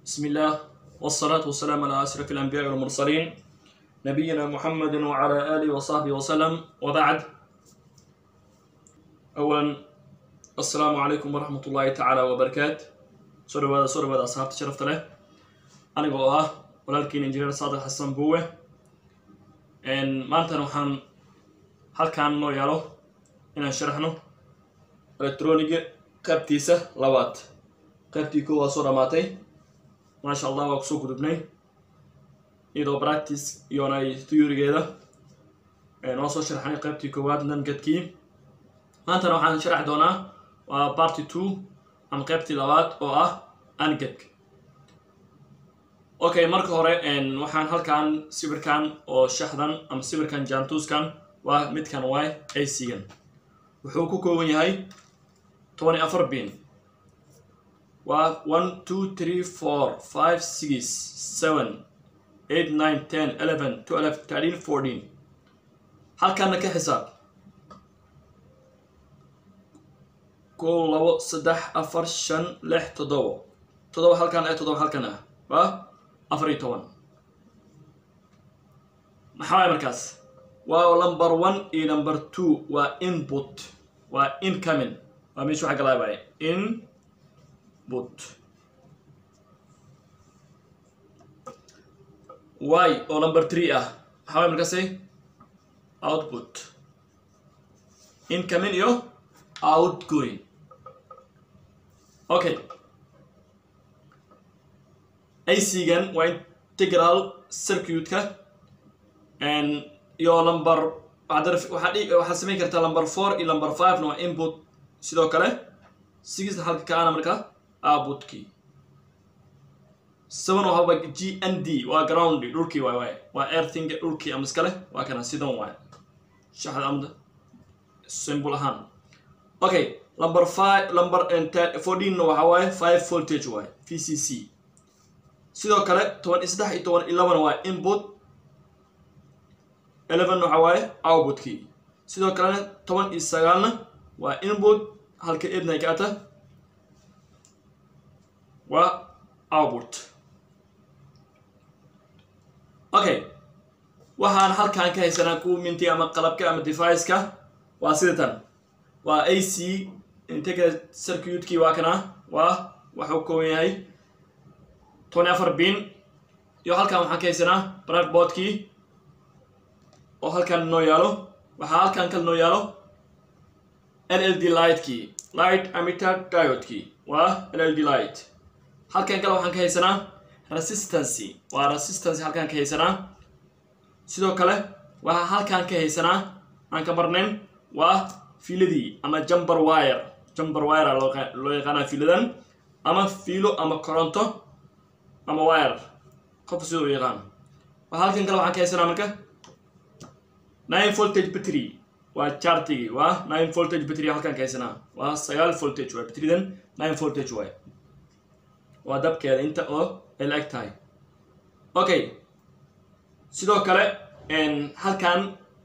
بسم الله والصلاة والسلام على أشرف الأنبياء والمرسلين نبينا محمد وعلى آله وصحبه وسلم وبعد أولا السلام عليكم ورحمة الله تعالى وبركاته سورة هذا سورة هذا أصحاب شرفت له أنا قواه ولكن إنجينير صادق حسن بوه إن ما أنت نحن هل كان نو يالو إن شرحنا إلكترونيك قبتيسة لوات qaybtii kow waa soo dhamaatay maasha allah waa kusoo gudubnay iyadoo practice iyonay theorygeeda noo soo sharxnay qaybtii koowaad namgadkii maantana waxaan sharxi doonaa waa party two ama qaybtii labaad oo ah angadka okay marka hore waxaan halkan sawirkan oo shaxdan ama sawirkan jaantuuskan waa midkan waay ac-gan wuxuu ku kooban yahay toban iyo afar bin waa one two three four five six seven eight nine ten eleven twelve thirteen fourteen halkaana ka xisaab kow labo saddex afar shan lix toddobo toddoba halkan ee toddoba halkan ah waa afar iyo toban maxaa waay markaas waa number one iyo number two waa input waa incoming waa meesha waxa galaabaya in but y oo number three ah maxaa way markaasi output incoming iyo outgoing okay ac-gan waa integral circuitka iyo number waxaad samayn kartaa number four iyo number five na waa input sidoo kale sixna halka kaana marka outputkii seven waxaba g n d waa ground dhulkii waay waay waa earthing dhulkii ama iskale waa kana sidan waay shaxda amda symbol ahaan okay number five number fourteenna waxa waaye five voltage waay v c c sidoo kale toban iyo saddex iyo toban iyo labana waa input eleven waxa waaye outputkii sidoo kalena toban iyo sagaalna waa input halka edna ay ka ata waa output okay waxaan halkan ka haysanaa kuminti ama qalabka ama deviceka waa sida tan waa a c integra circuitkii waa kana waa waxuu kooban yahay tony afar bin iyo halkan waxaan ka haysanaa bradboardkii oo halkan noo yaalo waxaa halkan kale noo yaalo l l d lightkii light amitter diodkii waa l l d light halkan kale waxaan ka haysanaa resistancy waa resistancy halkaan ka haysanaa sidoo kale waxaa halkaan ka haysanaa aan ka marnayn waa fiiladii ama jumber wire jumber wire loo yaqaanaa fiiladan ama fiilo ama koronto ama wire qof sida u yaqaan waxaa halkan kale waxaan ka haysanaa marka nine voltage battery waa chartigii waa nine voltage battery halkaan ka haysanaa waa sagaal voltage waay batterydan nine voltage waay waa dabkeeda inta oo ay la eg tahay okay sidoo kale halkan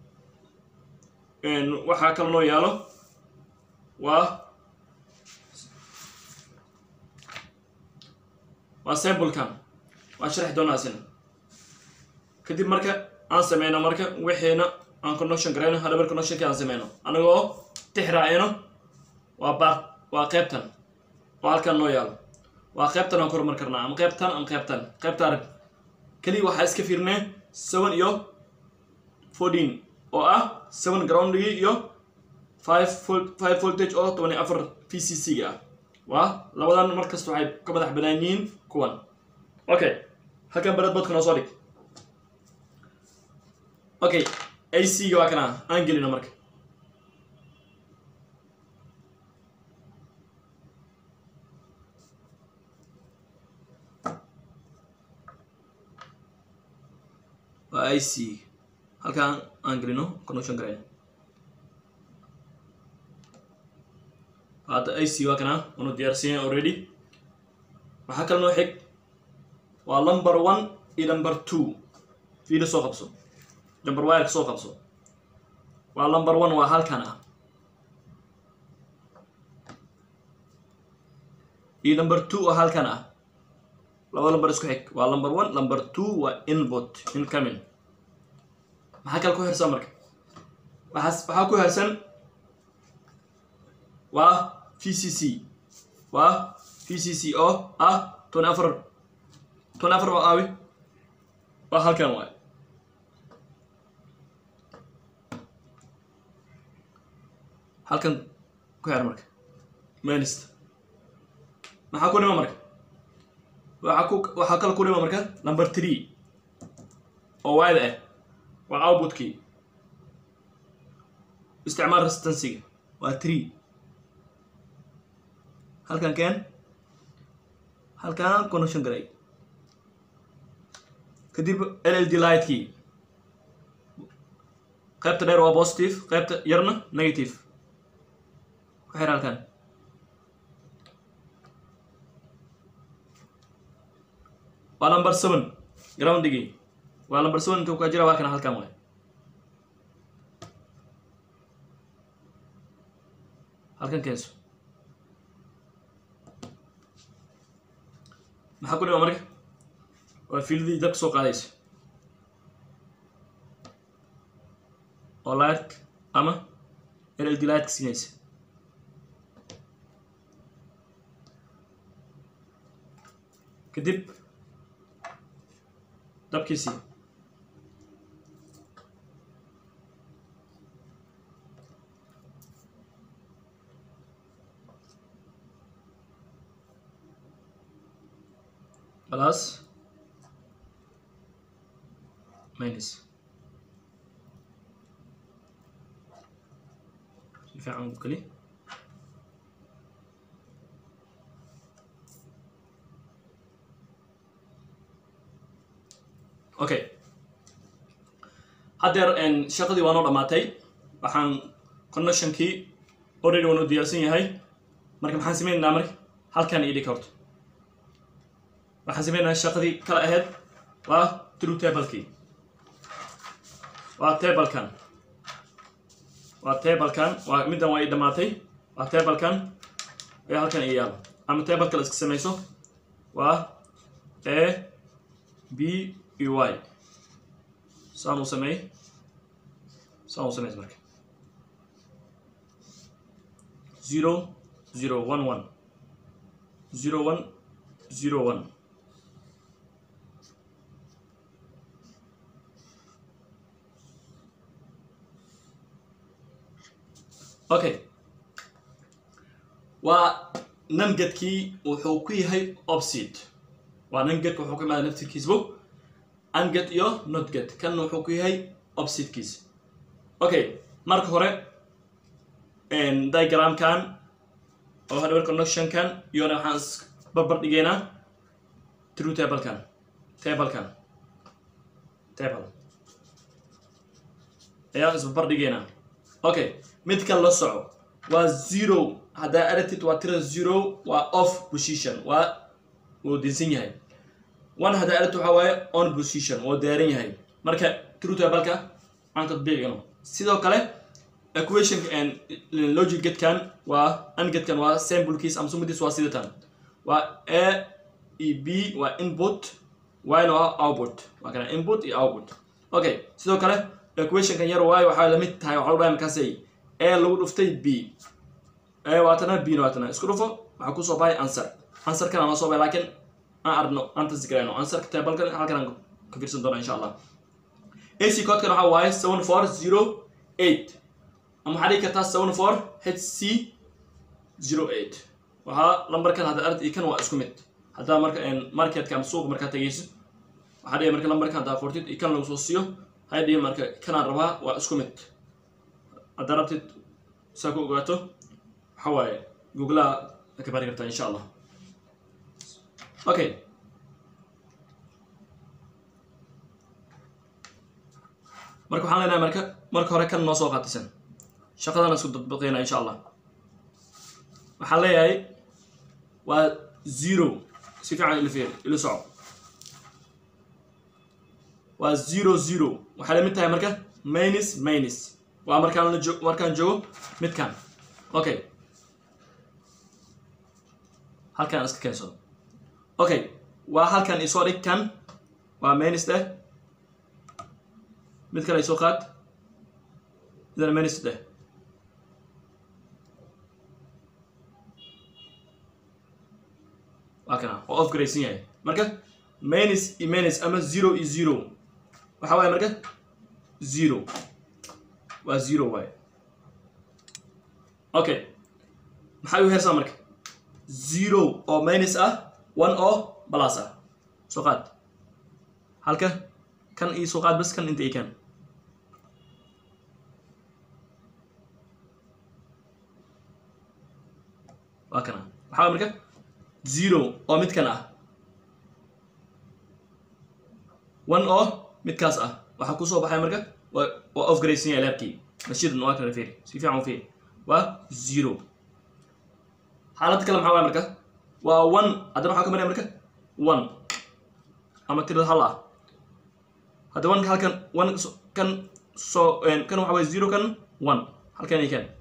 waxaa kale noo yaalo waa waa samblekan waa sharxi doonaa asina kadib marka aan sameyno marka wixiina aan connection garayno hadabar connectionki aan sameyno anagoo tixraacino waa baar waa qeybtan oo halkan noo yaalo waa qaybtan aan ku horumar karnaa ama qaybtan ama qaybtan qaybta arag keliya waxaa iska fiirnee seven iyo fourteen oo ah seven groundgii iyo five five voltage oo toban iyo afar v c c ga ah waa labadan mar kasta waxay ka madax banaan yihiin kuwan okay halkan barad badka noo soo dhig okay a c ga waa kana aan gelino marka waa i c halkaan aan gelino connection garayno hadda i c waa kana unu diyaarsanya already waxaa kale noo xig waa number one iyo number two fiilo soo qabso number wireka soo qabso waa number one waa halkan ah iyo number two oo halkan ah laba lambar isku xig waa number one number two waa input incoming maxaa kale ku hersan marka waxaas waxaa ku hersan waa v c c waa v c c oo ah tony afar tony afar waa aawi waa halkan waay halkan ku xer marka manist maxaa ku dhima marka waxaa ku waxaa kale ku dhima marka number three oo waayda ah waa outputkii isticmaal resistancyga waa three halkan keen halkan connection garay kadib l l d lightkii qaybta dheer waa positive qaybta yarna negative ku xir halkan waa number seven groundigii waa number seven intuu ka jira waa kana halkan waay halkan keenso maxaa ku dhima marka waa fiildii dabka soo qaadaysa oo light ama l l d lightka siinaysa kadib dabkiisii plus minus si fiican u geli okay haddeer shaqadii waa noo dhammaatay waxaan connectionkii already waan u diyaarsan yahay marka maxaan sameynaynaa marka halkan ii dhig horta waxaan sameynayaa shaqadii kala ahayd waa true tablekii waa tablekan waa tablekan waa middan waa ii dhammaatay waa tablekan ee halkan ii yaalo ama table kale iska samayso waa a b e y saan u sameey saan u sameys marka zero zero one one zero one zero one okay waa namgadkii wuxuu ku yahay opsit waa namgadka wuxuu ka imaada naftirkiisbu angad iyo notgad kan wuxuu ku yahay opsitkiisa okay marka hore diagramkan oo hardware connectionkan iyona waxaan is barbar dhigaynaa true tablekan tablekan table ayaan isbarbar dhigaynaa okay mid kan la soco waa zero haddaa aragtid waa tira zero waa off position waa wuu dinsan yahay one haddaa aragtid waxaa waaye on position wuu daaran yahay marka true tableka aan tadbiiqino sidoo kale equation logic gedkan waa an gedkan waa samblekiis ama sumadiis waa sidatan waa a e b waa input yna waa output waa kana input iyo output okay sidoo kale equationkan yar waayo waxaa lamid tahay waxaa udhahay markaasay a lagu dhuftay b a waatana b na waatana isku dhufo waxaa kusoo baxay answer answerkan aan soo baxay laakiin aan arno aan tasgarayno answerka tablekan halkan aan ka fiirsan doona insha allah ac codkan waxaa waaye seven four zero eight ama waxaa dhigi kartaa seven four h c zero eight waxaa lambarkan hadda aragti kan waa isku mid haddaa marka marketka ama suuqa markaa tegayso waxaa dhiga marka lambarkan haddaa qortid iyo kan lagu soo siiyo hay dhihi marka kanaan rabaa waa isku mid haddaa rabtid saa ku ogaato waxa waaye googlaha ka bari kartaa insha allah okay marka waxaan leenahay marka marka hore kan noo soo qaatisan shaqadana isku dadbaqeyna insha allah waxaan leeyahay waa zero si fiican ila fiir ila soco waa zero zero waxay lamid tahay marka minus minus waa markaan la joog markaan joogo midkan okay halkan iska keensado okay waa halkan isoo dhig kan waa menis dheh mid kale isoo qaad idana menis dheh waa kana oo off garaysan yahay marka menis iyo menis ama zero iyo zero waxa waaye marka zero waa zero waaye okay maxay u heersaa marka zero oo minus ah one oo plus ah soo qaad halka kan ii soo qaad bas kan inta ii kan waa kana waxaa waye marka zero oo midkan ah one oo midkaas ah waxaa kusoo baxay marka waa waa off garaysan yahay leerkii nashidan waa kala fiiri si fiican u fiiri waa zero xaalad kale maxaa waaya marka waa one haddana waxaa ka maraya marka one ama tirada hal ah hadda one halkan one kan soo kan waxa waye zero kan one halkan iyo kan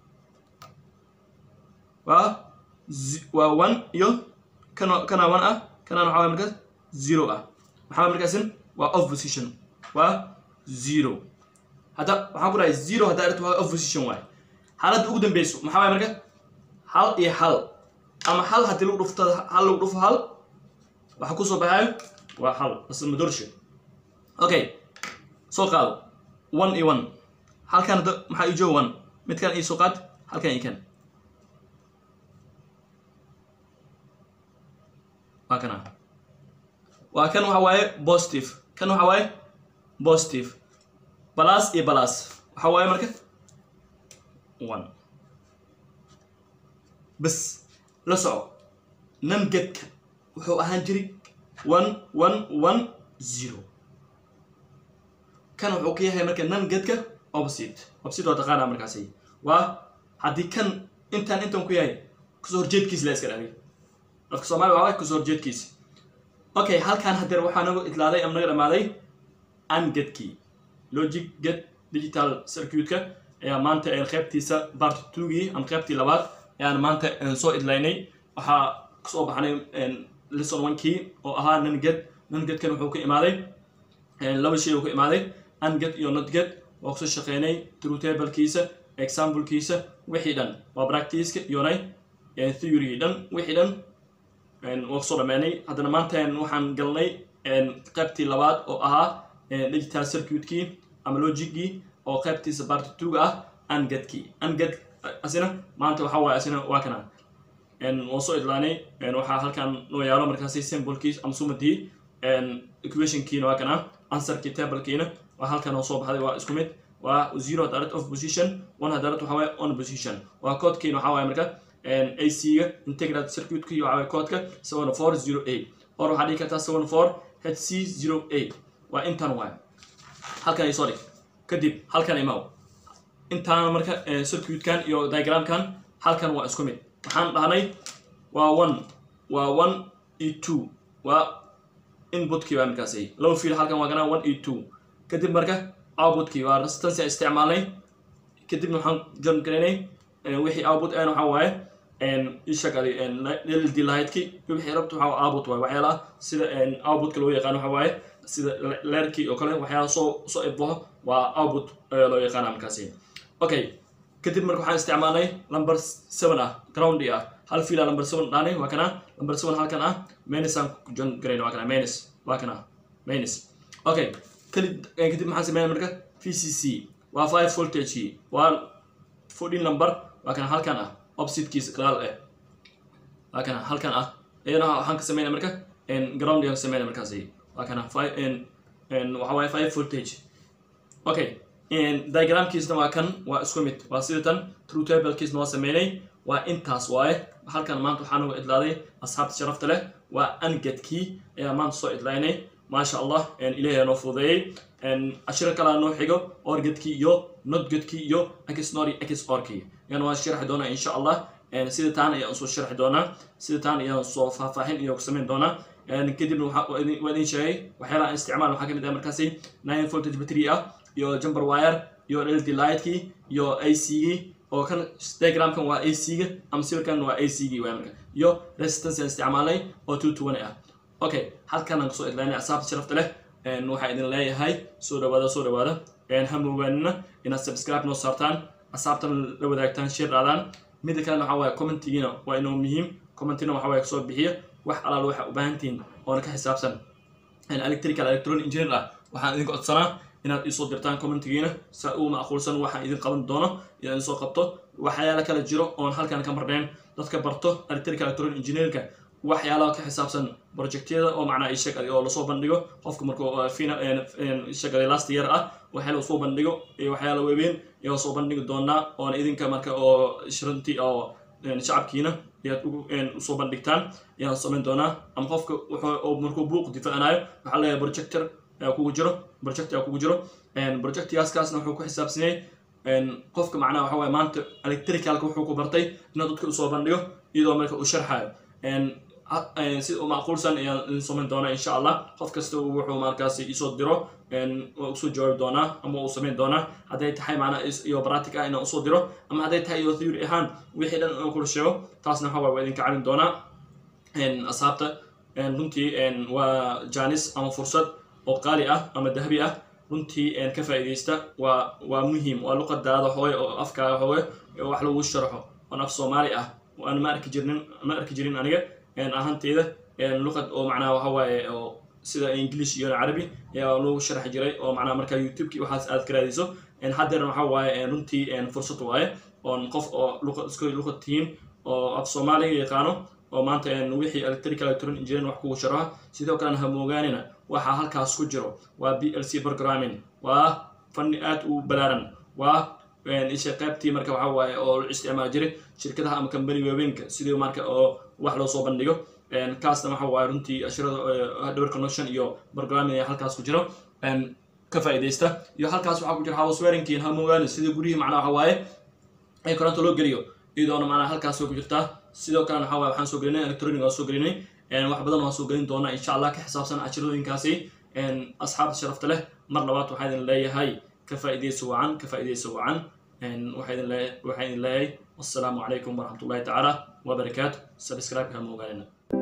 waa waa one iyo kan kana one ah kana waxa waye marka zero ah maxaa waye markaasin waa off position waa zero hadda waxaan ku dhahay zero hadda aragto waa off position waaye xaaladda ugu dambeyso maxaa waye marka hal iyo hal ama hal haddii lagu dhufto hal lagu dhufo hal waxa kusoo baxayo waa hal bas madorshe okay soo qaado one iyo one halkan hadda maxaa ii jooga one midkan ii soo qaad halkan ii kan waa kana waa kan waxa waaye positive kan waxa waaye positive balas iyo balas waxa waaye marka one bas la soco namgedka wuxuu ahaan jiray one one one zero kan wuxuu ka yahay marka namgedka opposite opposite waa taqaana markaasi waa haddii kan intaan intan ku yahay kasoo horjeedkiisa la iska dhahay afka soomaali waa kasoo horjeedkiisa okay halkan hadeer waxaa nagu itlaaday ama naga dhamaaday angedkii logic get digital circuitka ayaa maanta qaybtiisa part twogii ama qaybtii labaad ayaan maanta soo idlaynay waxaa kasoo baxnay lesson onekii oo ahaa nanged nangedkan wuxuu ka imaaday laba shay uu ka imaaday anged iyo notged waa kusoo shaqeynay true tablekiisa examplekiisa wixii dhan waa practiceka iyonay theory dhan wixii dhan waa kusoo dhameynay haddana maanta waxaan galnay qaybtii labaad oo ahaa digital circuitkii ama logicgii oo qaybtiisa part twoga ah angedkii anged asina maanta waxa waaye asina waa kana waan soo idlaanay waxaa halkan noo yaalo markaasi symbolkiis ama sumadii equationkiina waa kana answerkii tablekiina waa halkan oo soo baxday waa isku mid waa zero direct of position one direct waxa waaye on position waa codekiina waxa waaye marka ac-ga integral circuitka iyo waxa waaye codeka seven four zero eight or waxaa dhihi kartaa seven four h c zero eight waa intan waaye halkan isoo dhig kadib halkan imaw intaan marka circuitkan iyo diagramkan halkan waa isku mid waxaan dhahnay waa one waa one e two waa inputkii waa markaasi laba fiil halkan waa ganaa one e two kadib marka outputkii waa resistance isticmaalnay kadibna waxaan jon garaynay wixii output aan waxaa waaye ishaqali lld lightki wixii rabta waxaa output waaye waxyaalaha sida outputka loo yaqaan waxa waaye sida leerkii oo kale waxyaala soo soo ibaho waa output loo yaqaana markaasi okay kadib marka waxaan isticmaalnay number seven ah groundy ah hal fiila number seven dhaanay waa kana number seven halkan ah menis aan jon garayn waa kana menis waa kana menis okay kadib kadib maxaan sameynay marka v c c waa five voltage waa fourteen number waa kana halkan ah oppositekiisa gadaal eh waa kana halkan ah iyadana waxaan ka sameynay marka ground aan ka sameynay markaasi waa kana five waxa waaye five voltage okay diagramkiisna waa kan waa isku mid waa sida tan true tablekiisna waa sameynay waa intaas waaye halkan maanta waxaa nagu idlaaday asxaabta sharafta leh waa angedkii ayaa maanta soo idlaynay maasha allah ilaahay noo fududeeyey cashiro kalaa noo xigo orgedkii iyo notgedkii iyo xnori xorkii ayaan waa sharxi doonaa insha allah sida taan ayaan soo sharxi doonaa sida taan ayaan soo faahfaahin iyo samayn doonaa kadibna waa idin sheegay waxyaalaha isticmaal waxaa kamid ah markaasi nine voltage battery ah iyo jumper wire iyo led lightkii iyo ac-gii oo kan diagramkan waa ac-ga ama sawirkan waa ac-gii waa marka iyo resistance aan isticmaalnay oo two twenty ah okay halkan aan kasoo idlaynay asaabta sharafta leh waxaa idin leeyahay soo dhawaada soo dhawaada ha moogaanina inaad subscribe noo saartaan asaabtan la wadaagtaan shir dhaadaan mida kalena waxaa waaye commentigiina waa inuu muhiim commentina waxa waaye kasoo bixiya wax alaal waxa u baahantihiin oona ka xisaabsan electrical electronic engineer ah waxaan idinka codsanaa inaad iisoo dirtaan commentigiina saa uu macquulsan waxaan idin qaban doono inaan soo qabto waxyaala kala jiro oon halkan ka marneen dadka barto electrical electronic engineerka waxyaalaha ka xisaabsan projectyada oo macnaa ishag oo lasoo bandhigo qofka markuu ishagale last year ah waxyaala soo bandhigo iyo waxyaala waaweyn iyo soo bandhigi doonaa oona idinka marka oo shrantii oo shacabkiina ayaad usoo bandhigtaan ayaan samayn doonaa ama qofka markuu buuq difaacanayo waxaa leeyahay projector kugu jiro project aa kugu jiro projectgaaskaasna wuxuu ku xisaabsan yahay qofka macnaha waxa waaye maanta electricalka wuxuu ku bartay inuu dadka usoo bandhigo iyadoo marka uu sharxayo si macquulsan ayaan idin samayn doonaa insha allah qof kasta wuxuu markaasi isoo diro waa usoo jawaabi doonaa ama uu samayn doonaa hadday tahay macnaa iyo practic ah inaan usoo diro ama hadday tahay iyo theory ahaan wixii dhan inaan kula sheego taasna waxa waye waa idinka caawin doonaa asxaabta runtii waa janis ama fursad oo qaali ah ama dahabi ah runtii ka faa'iidaysta waa waa muhiim waa luqadaada hooye oo afkaaga hooye wax lagu sharaxo oon af soomaali ah aan ma arki jirnin ma arki jirin aniga ahanteeda luqad oo macnaha waxa waaye oo sida english iyo carabi ayaa lagu sharxi jiray oo macnaha markaa youtubeki waxaas aad ka raadiso haddeerna waxa waaye runtii fursad waaye oon qof oo luqad isku luqad tihiin oo af soomaaliga yaqaano oo maanta wixii electrical electronic engineering wax kugu sharaxa sidoo kalena ha moogaanina waxaa halkaas ku jiro waa b l c programming waa fanni aad u balaaran waa isha qaybtii marka waxa waaye oo la isticmaali jiray shirkadaha ama company waaweynka sidii marka oo wax loo soo bandhigo kaasna waxa waaye runtii ashirada hardware connection iyo programming ayaa halkaas ku jiro ka faa'iidaysta iyo halkaas waxaa ku jira house wearingkiin ha moogaani sidii guryihii macnaha waxa waaye ay koronto loo geliyo iyadoona macnaha halkaas way ku jirtaa sidoo kalena waxa waaye waxaan soo gelinay electronic waan soo gelinay wax badan waan soo gelin doonaa insha allah ka xisaabsan cashiradooyinkaasi asxaabta sharafta leh mar labaad waxaa idin leeyahay ka faa'iidaysa wacan ka faa'iidaysa wacan waxaa idin leeyahay wassalaamu calaykum waraxmatullahi tacaala wabarakaatu subscribe-ka ma ogaanina